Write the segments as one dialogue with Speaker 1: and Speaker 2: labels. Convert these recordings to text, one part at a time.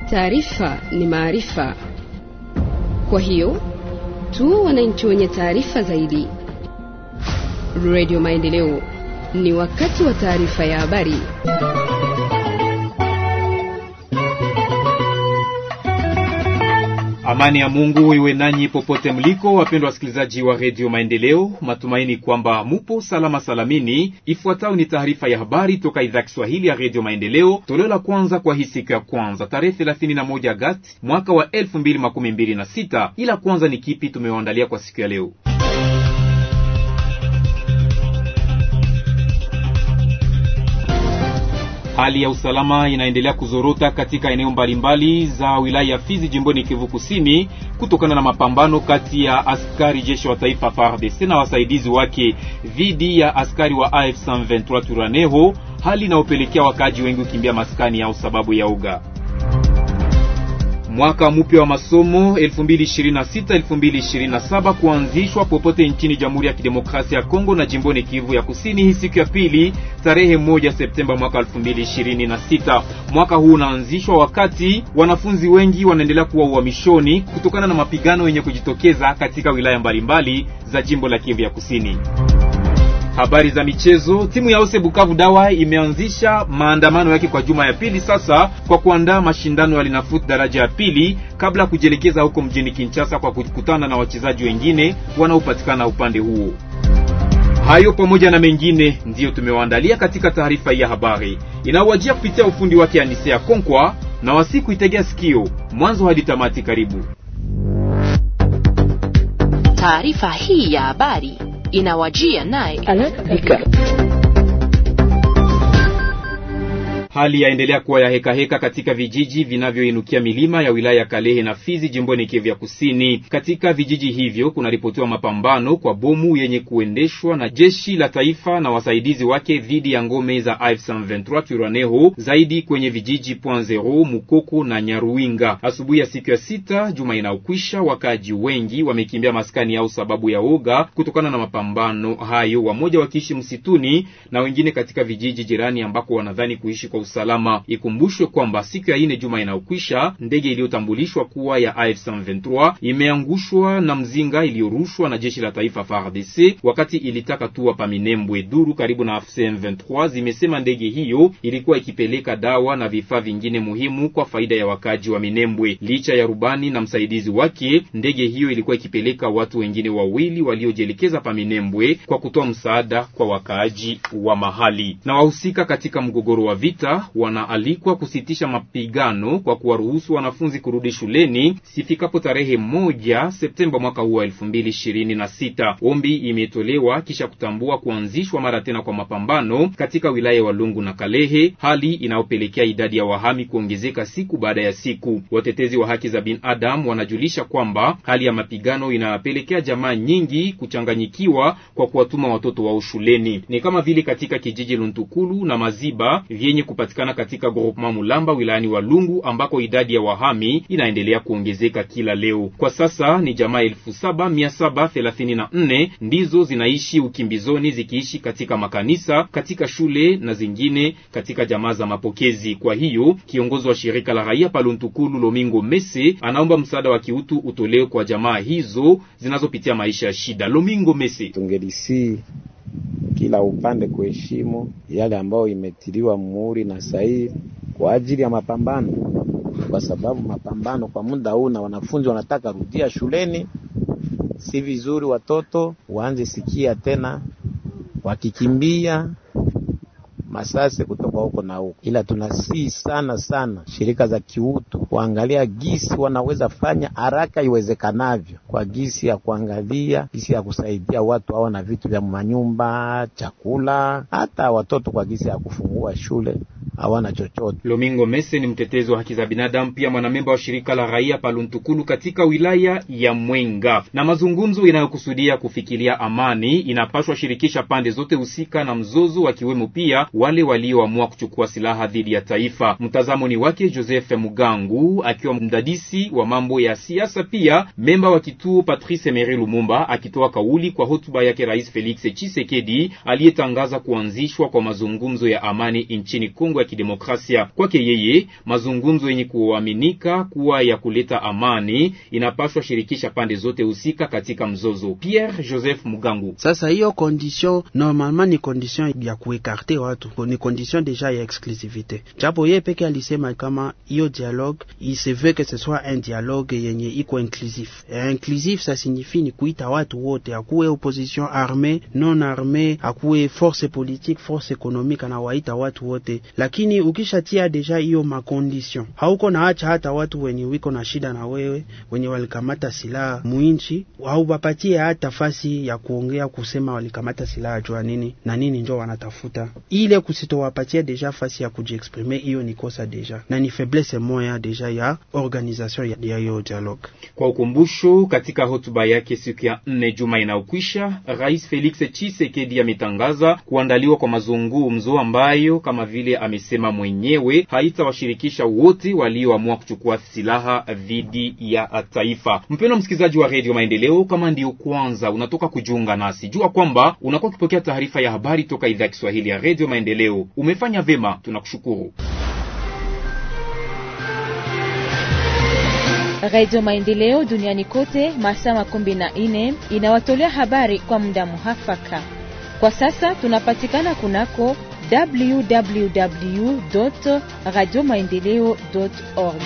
Speaker 1: Taarifa ni maarifa, kwa hiyo tu wananchi wenye taarifa zaidi. Radio Maendeleo, ni wakati wa taarifa ya habari.
Speaker 2: Amani ya Mungu iwe nanyi popote mliko, wapendwa wasikilizaji wa redio Maendeleo. Matumaini kwamba mupo salama salamini. Ifuatayo ni taarifa ya habari toka idhaa Kiswahili ya redio Maendeleo, toleo la kwanza kwa hii siku ya kwanza tarehe 31 Agasti mwaka wa 2026. Ila kwanza ni kipi tumewaandalia kwa siku ya leo? Hali ya usalama inaendelea kuzorota katika eneo mbalimbali za wilaya ya Fizi jimboni Kivu Kusini kutokana na mapambano kati ya askari jeshi wa taifa FARDC na wasaidizi wake dhidi ya askari wa AF 123 Turaneho, hali inayopelekea wakaaji wengi kukimbia maskani yao sababu ya uga Mwaka mpya wa masomo 2026-2027 kuanzishwa popote nchini Jamhuri ya Kidemokrasia ya Kongo na jimboni Kivu ya Kusini hii siku ya pili tarehe moja Septemba mwaka 2026. Mwaka huu unaanzishwa wakati wanafunzi wengi wanaendelea kuwa uhamishoni kutokana na mapigano yenye kujitokeza katika wilaya mbalimbali za jimbo la Kivu ya Kusini. Habari za michezo. Timu ya Ose Bukavu Dawa imeanzisha maandamano yake kwa juma ya pili sasa kwa kuandaa mashindano ya Linafoot daraja ya pili kabla ya kujielekeza huko mjini Kinshasa kwa kukutana na wachezaji wengine wanaopatikana upande huo. Hayo pamoja na mengine ndiyo tumewaandalia katika taarifa hii ya habari inayowajia kupitia ufundi wake Anisea Konkwa na wasiku itegea sikio mwanzo hadi tamati. Karibu
Speaker 3: taarifa hii ya habari inawajia naye
Speaker 2: Hali yaendelea kuwa ya heka heka katika vijiji vinavyoinukia milima ya wilaya ya Kalehe na Fizi jimboni Kivu ya Kusini. Katika vijiji hivyo kunaripotiwa mapambano kwa bomu yenye kuendeshwa na jeshi la taifa na wasaidizi wake dhidi ya ngome za AF123 Twirwaneho, zaidi kwenye vijiji Point Zero, Mukoko na Nyaruinga. Asubuhi ya siku ya sita juma inayokwisha, wakaaji wengi wamekimbia maskani yao sababu ya oga kutokana na mapambano hayo, wamoja wakiishi msituni na wengine katika vijiji jirani ambako wanadhani kuishi kwa usalama. Ikumbushwe kwamba siku ya ine juma inayokwisha ndege iliyotambulishwa kuwa ya AF123 imeangushwa na mzinga iliyorushwa na jeshi la taifa FARDC wakati ilitaka tua pa Minembwe. Duru karibu na AFC/M23 zimesema ndege hiyo ilikuwa ikipeleka dawa na vifaa vingine muhimu kwa faida ya wakaji wa Minembwe. Licha ya rubani na msaidizi wake, ndege hiyo ilikuwa ikipeleka watu wengine wawili waliojielekeza pa Minembwe kwa kutoa msaada kwa wakaaji wa mahali. Na wahusika katika mgogoro wa vita wanaalikwa kusitisha mapigano kwa kuwaruhusu wanafunzi kurudi shuleni sifikapo tarehe moja Septemba mwaka huu wa elfu mbili ishirini na sita. Ombi imetolewa kisha kutambua kuanzishwa mara tena kwa mapambano katika wilaya ya Walungu na Kalehe, hali inayopelekea idadi ya wahami kuongezeka siku baada ya siku. Watetezi wa haki za binadamu wanajulisha kwamba hali ya mapigano inapelekea jamaa nyingi kuchanganyikiwa kwa kuwatuma watoto wao shuleni, ni kama vile katika kijiji Luntukulu na Maziba vyenye kupatikana katika groupement Mulamba wilayani Walungu ambako idadi ya wahami inaendelea kuongezeka kila leo. Kwa sasa ni jamaa elfu saba mia saba thelathini na nne ndizo zinaishi ukimbizoni zikiishi katika makanisa, katika shule na zingine katika jamaa za mapokezi. Kwa hiyo kiongozi wa shirika la raia Paluntukulu Lomingo Mese anaomba msaada wa kiutu utolewe kwa jamaa hizo zinazopitia maisha ya shida. Lomingo Mese:
Speaker 4: tungelisi kila upande kuheshimu yale ambayo imetiliwa muhuri na sahihi kwa ajili ya mapambano, kwa sababu mapambano kwa muda huu na wanafunzi wanataka rudia shuleni. Si vizuri watoto waanze sikia tena wakikimbia masase kutoka huko na huko, ila tunasii sana sana shirika za kiutu kuangalia gisi wanaweza fanya haraka iwezekanavyo, kwa gisi ya kuangalia gisi ya kusaidia watu hawa na vitu vya manyumba, chakula, hata watoto kwa gisi ya kufungua shule hawana chochote.
Speaker 2: Lomingo Mese ni mtetezi wa haki za binadamu, pia mwanamemba wa shirika la raia Paluntukulu katika wilaya ya Mwenga. Na mazungumzo inayokusudia kufikiria amani inapaswa shirikisha pande zote husika na mzozo, wakiwemo pia wale walioamua kuchukua silaha dhidi ya taifa. Mtazamo ni wake Joseph Mugangu akiwa mdadisi wa mambo ya siasa, pia memba wa kituo Patrice Emery Lumumba, akitoa kauli kwa hotuba yake Rais Felix Tshisekedi aliyetangaza kuanzishwa kwa mazungumzo ya amani nchini Kongo ya Kidemokrasia. Kwake yeye, mazungumzo yenye kuaminika kuwa ya kuleta amani inapaswa shirikisha pande zote husika katika mzozo. Pierre Joseph Mugangu:
Speaker 5: sasa hiyo condition normalement ni condition ya kuekarte watu, ni condition deja ya exclusivite, japo yeye peke alisema kama hiyo dialogue il se veut que ce soit un dialogue yenye iko inclusif. Inclusif ça signifie ni kuita watu wote, akuwe opposition armée non armée, akuwe force politique force économique, anawaita watu wote, lakini ukishatia deja hiyo makondition, hauko na acha hata watu wenye wiko na shida na wewe, wenye walikamata silaha muinchi, haubapatie hata fasi ya kuongea kusema walikamata silaha jua nini na nini, njo wanatafuta ile kusitowapatia deja fasi ya kujiexprime, hiyo ni kosa deja na ni faiblesse moya deja ya organisation ya hiyo dialogue.
Speaker 2: Kwa ukumbusho, katika hotuba yake siku ya nne juma inayokwisha, Rais Felix Tshisekedi ametangaza kuandaliwa kwa mazungumzo ambayo kama vile amesema mwenyewe haitawashirikisha wote walioamua kuchukua silaha dhidi ya taifa. Mpendwa msikilizaji wa Radio Maendeleo, kama ndiyo kwanza unatoka kujiunga nasi, jua kwamba unakuwa ukipokea taarifa ya habari toka idhaa ya Kiswahili ya Radio Maendeleo. Umefanya vema, tunakushukuru.
Speaker 6: Radio Maendeleo duniani kote masaa makumi na nne inawatolea habari kwa muda muhafaka. Kwa sasa tunapatikana kunako www radio maendeleo org.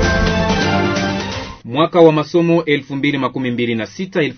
Speaker 2: Mwaka wa masomo 2026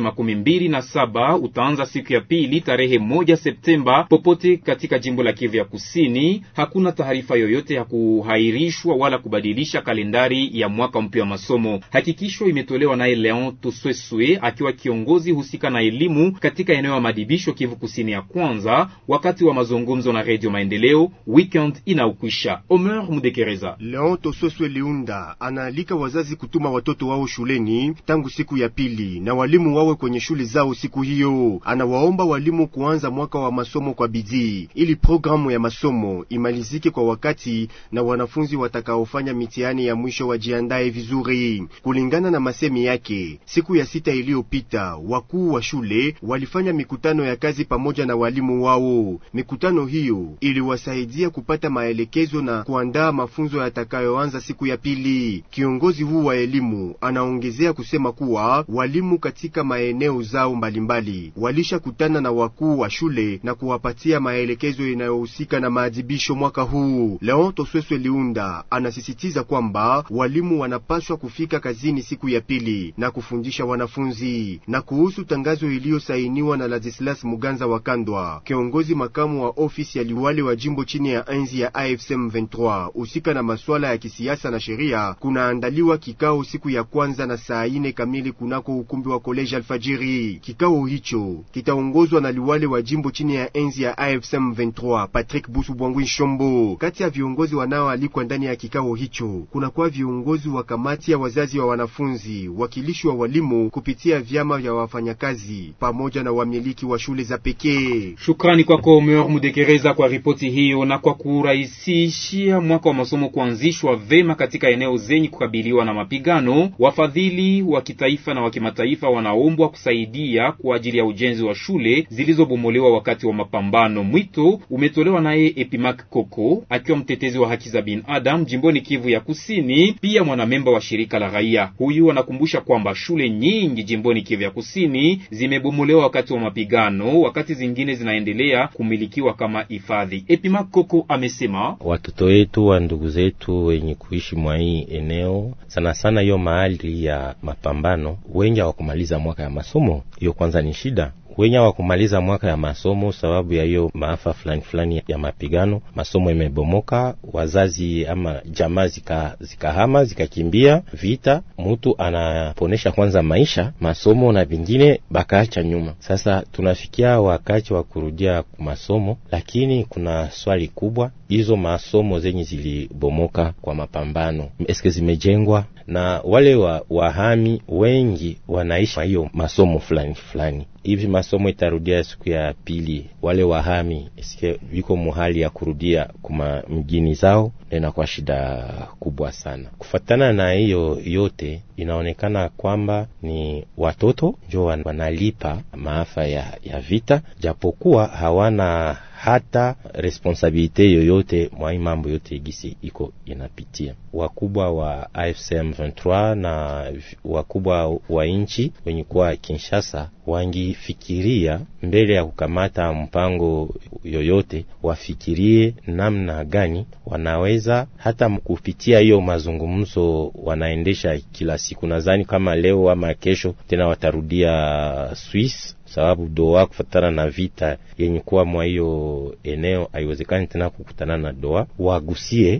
Speaker 2: 2027 utaanza siku ya pili tarehe moja Septemba popote katika jimbo la Kivu ya Kusini. Hakuna taarifa yoyote ya kuhairishwa wala kubadilisha kalendari ya mwaka mpya wa masomo. Hakikisho imetolewa naye Leon Tosweswe akiwa kiongozi husika na elimu katika eneo ya madibisho Kivu Kusini ya kwanza, wakati wa mazungumzo na Radio Maendeleo weekend inaukwisha. Omer Mudekereza.
Speaker 7: Leon Tosweswe Liunda anaalika wazazi kutuma watoto wao shuleni tangu siku ya pili na walimu wawe kwenye shule zao siku hiyo. Anawaomba walimu kuanza mwaka wa masomo kwa bidii ili programu ya masomo imalizike kwa wakati na wanafunzi watakaofanya mitihani ya mwisho wajiandae vizuri. Kulingana na masemi yake, siku ya sita iliyopita wakuu wa shule walifanya mikutano ya kazi pamoja na walimu wao. Mikutano hiyo iliwasaidia kupata maelekezo na kuandaa mafunzo yatakayoanza siku ya pili. Kiongozi huu wa elimu anaongezea kusema kuwa walimu katika maeneo zao mbalimbali walishakutana na wakuu wa shule na kuwapatia maelekezo inayohusika na maadhibisho mwaka huu. Leon Tosweswe Liunda anasisitiza kwamba walimu wanapaswa kufika kazini siku ya pili na kufundisha wanafunzi. Na kuhusu tangazo iliyosainiwa na Ladislas Muganza wa Kandwa, kiongozi makamu wa ofisi ya liwali wa jimbo chini ya enzi ya AFC M23 husika na masuala ya kisiasa na sheria, kunaandaliwa kikao siku ya kwanza na saa ine kamili kunako ukumbi wa koleji Alfajiri. Kikao hicho kitaongozwa na liwali wa jimbo chini ya enzi ya AFC M23 Patrick Busu Bwangwi Shombo. Kati ya viongozi wanaoalikwa ndani ya kikao hicho kunakuwa viongozi wa kamati ya wazazi wa wanafunzi, wakilishi wa walimu kupitia vyama vya wafanyakazi pamoja na wamiliki wa shule za pekee.
Speaker 2: Shukrani kwako Omer Mudekereza kwa ripoti hiyo na kwa kurahisishia mwaka wa masomo kuanzishwa vema katika eneo zenye kukabiliwa na mapigano. Wafadhili wa kitaifa na wa kimataifa wanaombwa kusaidia kwa ajili ya ujenzi wa shule zilizobomolewa wakati wa mapambano. Mwito umetolewa naye Epimak Koko akiwa mtetezi wa haki za binadamu jimboni Kivu ya Kusini, pia mwanamemba wa shirika la raia. Huyu anakumbusha kwamba shule nyingi jimboni Kivu ya Kusini zimebomolewa wakati wa mapigano, wakati zingine zinaendelea kumilikiwa kama hifadhi. Epimak Koko amesema
Speaker 8: watoto wetu wa ndugu zetu wenye kuishi mwa hii eneo sana sana hiyo mahali ya mapambano, wengi hawakumaliza mwaka ya masomo. Hiyo kwanza ni shida wenye hawakumaliza mwaka ya masomo sababu ya hiyo maafa fulani fulani ya mapigano. Masomo imebomoka, wazazi ama jamaa zika zikahama zikakimbia vita, mutu anaponesha kwanza maisha masomo na vingine bakaacha nyuma. Sasa tunafikia wakati wa kurudia masomo, lakini kuna swali kubwa, hizo masomo zenye zilibomoka kwa mapambano eske zimejengwa na wale wa wahami wengi wanaishi hiyo masomo fulani fulani hivi masomo itarudia siku ya pili, wale wahami eske viko muhali ya kurudia kuma mjini zao, na inakuwa shida kubwa sana. Kufatana na hiyo yote, inaonekana kwamba ni watoto njo wanalipa maafa ya, ya vita, japokuwa hawana hata responsabilite yoyote mwa mambo yote gisi iko inapitia. Wakubwa wa AFCM 23 na wakubwa wa nchi wenye kuwa Kinshasa wangifikiria mbele ya kukamata mpango yoyote, wafikirie namna gani wanaweza hata kupitia hiyo mazungumzo wanaendesha kila siku. Nadhani kama leo ama kesho tena watarudia Swiss sababu Doha kufatana na vita yenye kuwa mwa hiyo eneo haiwezekani tena kukutana na Doha, wagusie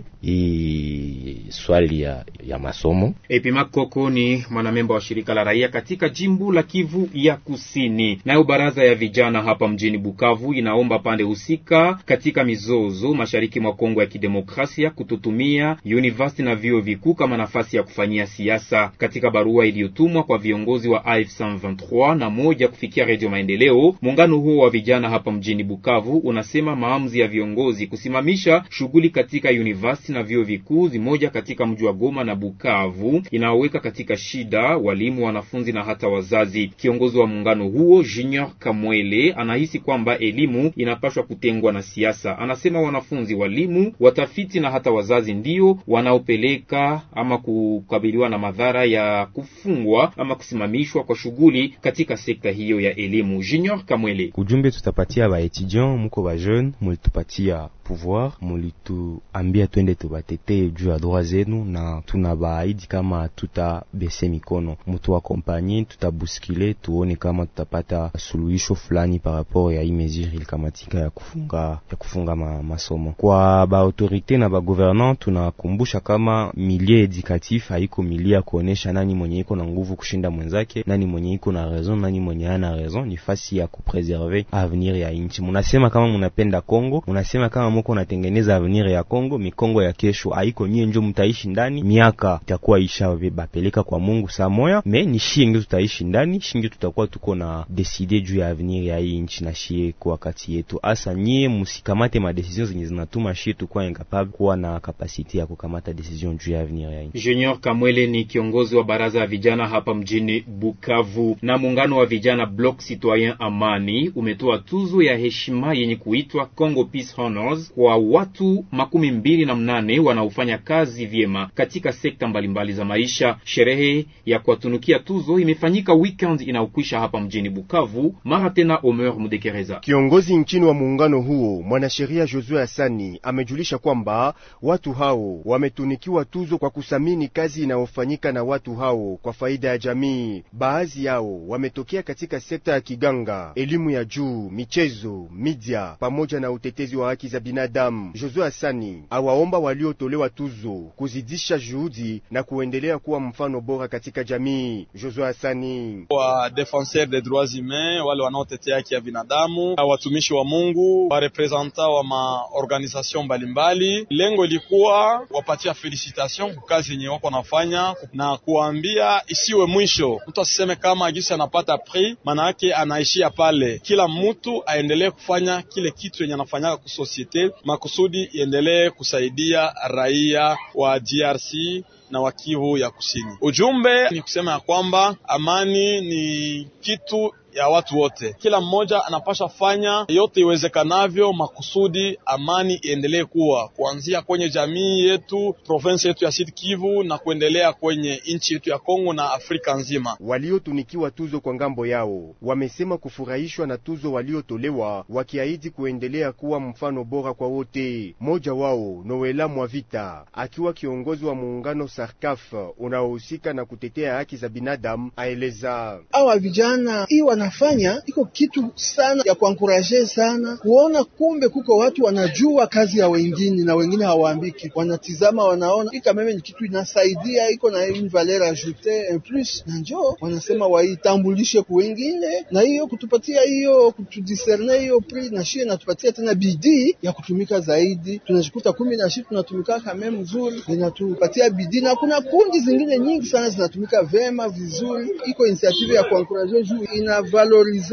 Speaker 8: hii swali ya, ya masomo.
Speaker 2: Epimak Koko ni mwanamemba wa shirika la raia katika jimbo la Kivu ya Kusini. Nayo baraza ya vijana hapa mjini Bukavu inaomba pande husika katika mizozo mashariki mwa Kongo ya Kidemokrasia kututumia university na vyuo vikuu kama nafasi ya kufanyia siasa. Katika barua iliyotumwa kwa viongozi wa AFC 23 na moja kufikia Radio Maendeleo, muungano huo wa vijana hapa mjini Bukavu unasema maamuzi ya viongozi kusimamisha shughuli katika university na vyuo vikuu zimoja katika mji wa Goma na Bukavu inaoweka katika shida walimu, wanafunzi na hata wazazi. Kiongozi wa muungano huo Junior Kamwele anahisi kwamba elimu inapaswa kutengwa na siasa. Anasema wanafunzi, walimu, watafiti na hata wazazi ndio wanaopeleka ama kukabiliwa na madhara ya kufungwa ama kusimamishwa kwa shughuli katika sekta hiyo ya elimu. Junior Kamwele:
Speaker 9: ujumbe tutapatia ba etudiant, muko ba jeune, mulitupatia pouvoir, mulituambia twende tubatetee juu ya droit zenu, na tunabaahidi kama tutabese mikono, mutu akompanye, tutabuskile tuone kama tutapata suluhisho fulani par rapport ya hii mesure ilikamatika ya kufunga ya kufunga ma, masomo. Kwa ba autorite na ba gouvernant, tunakumbusha kama milie edukatif haiko milie ya kuonesha nani mwenye iko na nguvu kushinda mwenzake, nani mwenye iko na raison, nani mwenye hana raison. Ni fasi ya kupreserve avenir ya inchi. Munasema kama munapenda Kongo, munasema kama muko natengeneza avenir ya Kongo, mikongo ya kesho haiko nyie njo mtaishi ndani, miaka itakuwa isha bapeleka kwa Mungu saa moya, me ni shie ndio tutaishi ndani, shie tutakuwa tuko na deside juu ya avenir ya hii nchi na shie kwa wakati yetu. Asa nyie musikamate ma decision zenye zinatuma shie tukuwa incapable kuwa na kapasite ya kukamata decision juu ya avenir ya nchi.
Speaker 2: Junior Kamwele ni kiongozi wa baraza ya vijana hapa mjini Bukavu. Na muungano wa vijana Bloc Citoyen Amani umetoa tuzo ya heshima yenye kuitwa Congo Peace Honors kwa watu makumi mbili na mnane wanaofanya kazi vyema katika sekta mbalimbali za maisha. Sherehe ya kuwatunukia tuzo imefanyika weekend inaokwisha hapa mjini Bukavu. Mara tena Omer Mudekereza,
Speaker 7: kiongozi nchini wa muungano huo, mwanasheria Josue Asani amejulisha kwamba watu hao wametunikiwa tuzo kwa kusamini kazi inayofanyika na watu hao kwa faida ya jamii. Baadhi yao wametokea katika sekta ya kiganga, elimu ya juu, michezo, media pamoja na utetezi wa haki za binadamu. Josue Asani awaomba waliotolewa tuzo kuzidisha juhudi na kuendelea kuwa mfano bora katika jamii. Josue Asani:
Speaker 10: wa defenseur des droits humains, wale wanaotetea haki ya binadamu, watumishi wa Mungu, wa representa wa maorganization mbalimbali, lengo ilikuwa wapatia felicitation kwa kazi yenye wako nafanya na kuambia isiwe mwisho. Mtu asiseme kama gisi anapata prix maana yake anaishia pale. Kila mtu aendelee kufanya kile kitu yenye anafanyaka ku societe makusudi iendelee kusaidia raia wa DRC na wa Kivu ya Kusini. Ujumbe ni kusema ya kwamba amani ni kitu ya watu wote, kila mmoja anapasha fanya yote iwezekanavyo makusudi amani iendelee kuwa kuanzia kwenye jamii yetu, province yetu ya Sud Kivu na kuendelea kwenye nchi yetu ya Kongo na Afrika nzima.
Speaker 7: Waliotunikiwa tuzo kwa ngambo yao wamesema kufurahishwa na tuzo waliotolewa, wakiahidi kuendelea kuwa mfano bora kwa wote. Mmoja wao Noela Mwavita akiwa kiongozi wa muungano Sarkaf unaohusika na kutetea haki za binadamu aeleza
Speaker 11: awa vijana hii wanafanya iko kitu sana ya kuankuraje sana kuona, kumbe kuko watu wanajua kazi ya wengine na wengine hawaambiki, wanatizama wanaona ika meme ni kitu inasaidia, iko na une valeur ajoute en plus, na njo wanasema waitambulishe ku wengine, na hiyo kutupatia hiyo kutudiserne hiyo prix na shie natupatia tena bidii ya kutumika zaidi. Tunajikuta kumi na shi tunatumika kame mzuri, inatupatia bidii, na kuna kundi zingine nyingi sana zinatumika vema vizuri. Iko initiative ya kuankuraje juu ina valorize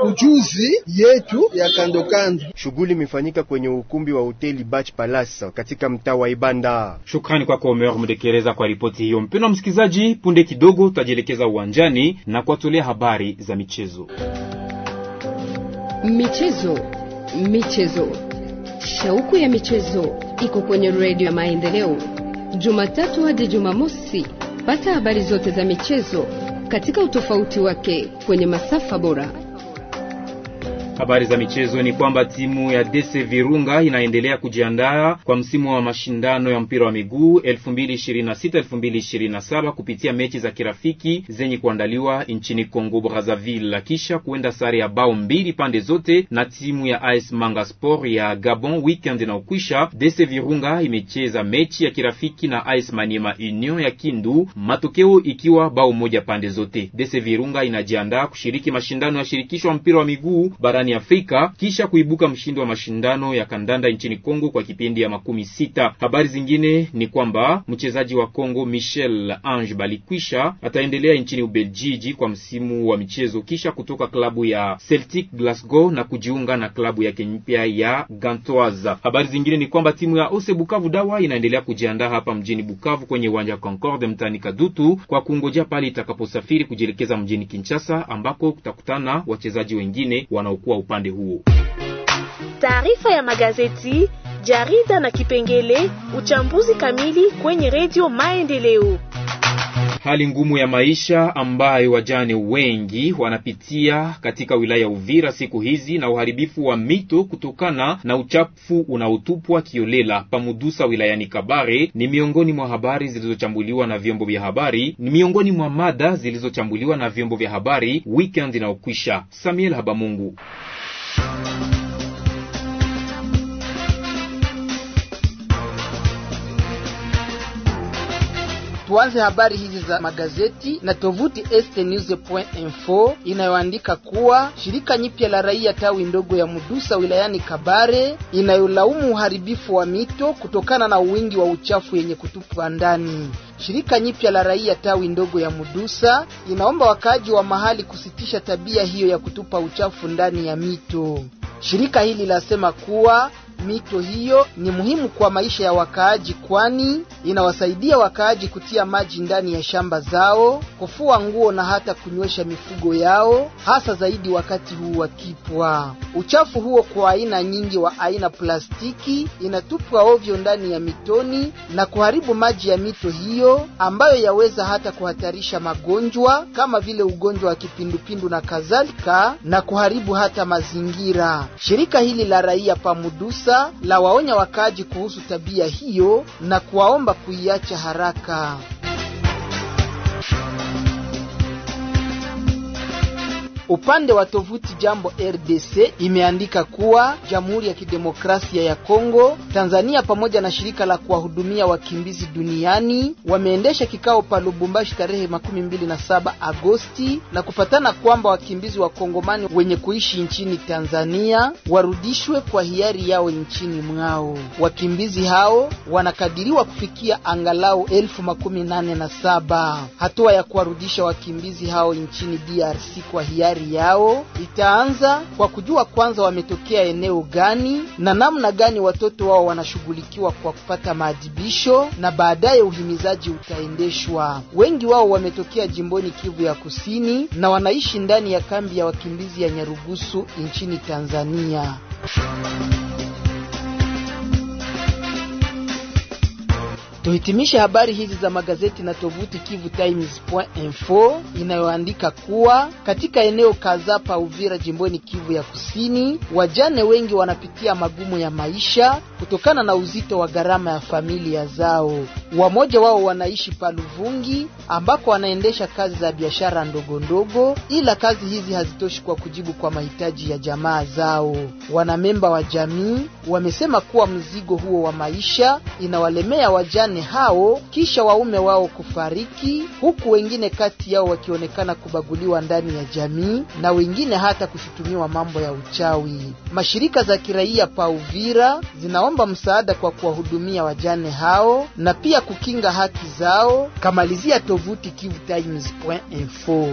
Speaker 11: ujuzi yetu ya kando kando.
Speaker 7: Shughuli imefanyika kwenye ukumbi wa hoteli Bach Palace katika mtaa wa Ibanda.
Speaker 2: Shukrani kwako Omer Mudekereza kwa ripoti hiyo. Mpendwa msikilizaji, punde kidogo tutajielekeza uwanjani na kuwatolea habari za michezo.
Speaker 1: Michezo, Michezo, shauku ya michezo iko kwenye redio ya Maendeleo, Jumatatu hadi Jumamosi. Pata habari zote za michezo katika utofauti wake kwenye masafa bora.
Speaker 2: Habari za michezo ni kwamba timu ya DC Virunga inaendelea kujiandaa kwa msimu wa mashindano ya mpira wa miguu 2026-2027 kupitia mechi za kirafiki zenye kuandaliwa nchini Congo Brazzaville, kisha kuenda sare ya bao mbili pande zote na timu ya AS Manga Sport ya Gabon weekend na ukwisha. DC Virunga imecheza mechi ya kirafiki na AS Maniema Union ya Kindu, matokeo ikiwa bao moja pande zote. DC Virunga inajiandaa kushiriki mashindano ya shirikisho wa mpira wa miguu barani Afrika kisha kuibuka mshindi wa mashindano ya kandanda nchini Kongo kwa kipindi ya makumi sita. Habari zingine ni kwamba mchezaji wa Kongo Michel Ange Balikwisha ataendelea nchini Ubeljiji kwa msimu wa michezo kisha kutoka klabu ya Celtic Glasgow na kujiunga na klabu yake mpya ya Gantoise. Habari zingine ni kwamba timu ya Ose Bukavu Dawa inaendelea kujiandaa hapa mjini Bukavu kwenye uwanja wa Concorde mtaani Kadutu kwa kungojea pale itakaposafiri kujielekeza mjini Kinshasa ambako kutakutana wachezaji wengine wanaokuwa upande huo.
Speaker 12: Taarifa ya magazeti, jarida na kipengele uchambuzi kamili kwenye redio Maendeleo.
Speaker 2: Hali ngumu ya maisha ambayo wajane wengi wanapitia katika wilaya ya Uvira siku hizi na uharibifu wa mito kutokana na uchafu unaotupwa kiolela pamudusa wilayani Kabare ni miongoni mwa habari zilizochambuliwa na vyombo vya habari, ni miongoni mwa mada zilizochambuliwa na vyombo vya habari weekend inayokwisha. Samuel Habamungu.
Speaker 13: Tuanze habari hizi za magazeti na tovuti estnews.info inayoandika kuwa shirika nyipya la raia tawi ndogo ya Mudusa wilayani Kabare inayolaumu uharibifu wa mito kutokana na wingi wa uchafu yenye kutupwa ndani. Shirika nyipya la raia tawi ndogo ya Mudusa inaomba wakaaji wa mahali kusitisha tabia hiyo ya kutupa uchafu ndani ya mito. Shirika hili lasema kuwa mito hiyo ni muhimu kwa maisha ya wakaaji, kwani inawasaidia wakaaji kutia maji ndani ya shamba zao, kufua nguo na hata kunywesha mifugo yao, hasa zaidi wakati huu wa kipwa. Uchafu huo kwa aina nyingi wa aina plastiki inatupwa ovyo ndani ya mitoni na kuharibu maji ya mito hiyo, ambayo yaweza hata kuhatarisha magonjwa kama vile ugonjwa wa kipindupindu na kadhalika, na kuharibu hata mazingira. Shirika hili la raia pamudusa la waonya wakaaji kuhusu tabia hiyo na kuwaomba kuiacha haraka. Upande wa tovuti Jambo RDC imeandika kuwa Jamhuri ya Kidemokrasia ya Kongo, Tanzania pamoja na shirika la kuwahudumia wakimbizi duniani wameendesha kikao pa Lubumbashi tarehe makumi mbili na saba Agosti na kupatana kwamba wakimbizi wa Kongomani wenye kuishi nchini Tanzania warudishwe kwa hiari yao nchini mwao. Wakimbizi hao wanakadiriwa kufikia angalau elfu makumi nane na saba. Hatua ya kuwarudisha wakimbizi hao nchini DRC kwa hiari yao itaanza kwa kujua kwanza wametokea eneo gani na namna gani watoto wao wanashughulikiwa kwa kupata maadibisho na baadaye uhimizaji utaendeshwa. Wengi wao wametokea jimboni Kivu ya Kusini na wanaishi ndani ya kambi ya wakimbizi ya Nyarugusu nchini Tanzania. Tuhitimishe habari hizi za magazeti na tovuti kivutimes.info inayoandika kuwa katika eneo kadhaa pa Uvira jimboni Kivu ya Kusini, wajane wengi wanapitia magumu ya maisha kutokana na uzito wa gharama ya familia zao. Wamoja wao wanaishi pa Luvungi ambako wanaendesha kazi za biashara ndogo ndogo, ila kazi hizi hazitoshi kwa kujibu kwa mahitaji ya jamaa zao. Wanamemba wa jamii wamesema kuwa mzigo huo wa maisha inawalemea wajane hao kisha waume wao kufariki, huku wengine kati yao wakionekana kubaguliwa ndani ya jamii na wengine hata kushutumiwa mambo ya uchawi. Mashirika za kiraia pa Uvira zinaomba msaada kwa kuwahudumia wajane hao na pia kukinga haki zao. Kamalizia tovuti kivutimes.info.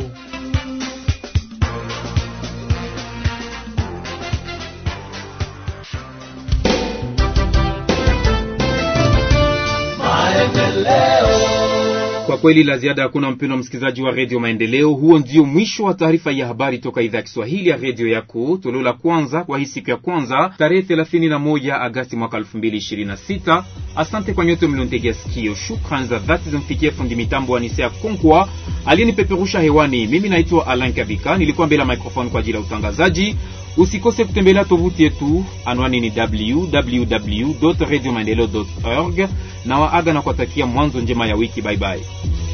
Speaker 2: Kwa kweli la ziada hakuna, mpendwa msikilizaji wa redio Maendeleo. Huo ndio mwisho wa taarifa ya habari toka idhaa ya Kiswahili ya redio yako, toleo la kwanza kwa hii siku ya kwanza tarehe 31 Agasti mwaka 2026. Asante kwa nyote mliontegea sikio. Shukrani za dhati zimfikie fundi mitambo wa Nisea Konkwa aliyenipeperusha hewani. Mimi naitwa Alan Kavika, nilikuwa mbele ya microphone kwa ajili ya utangazaji. Usikose kutembelea tovuti yetu, anwani ni www.radiomaendeleo.org na waaga na kuwatakia mwanzo njema ya wiki. Bye bye.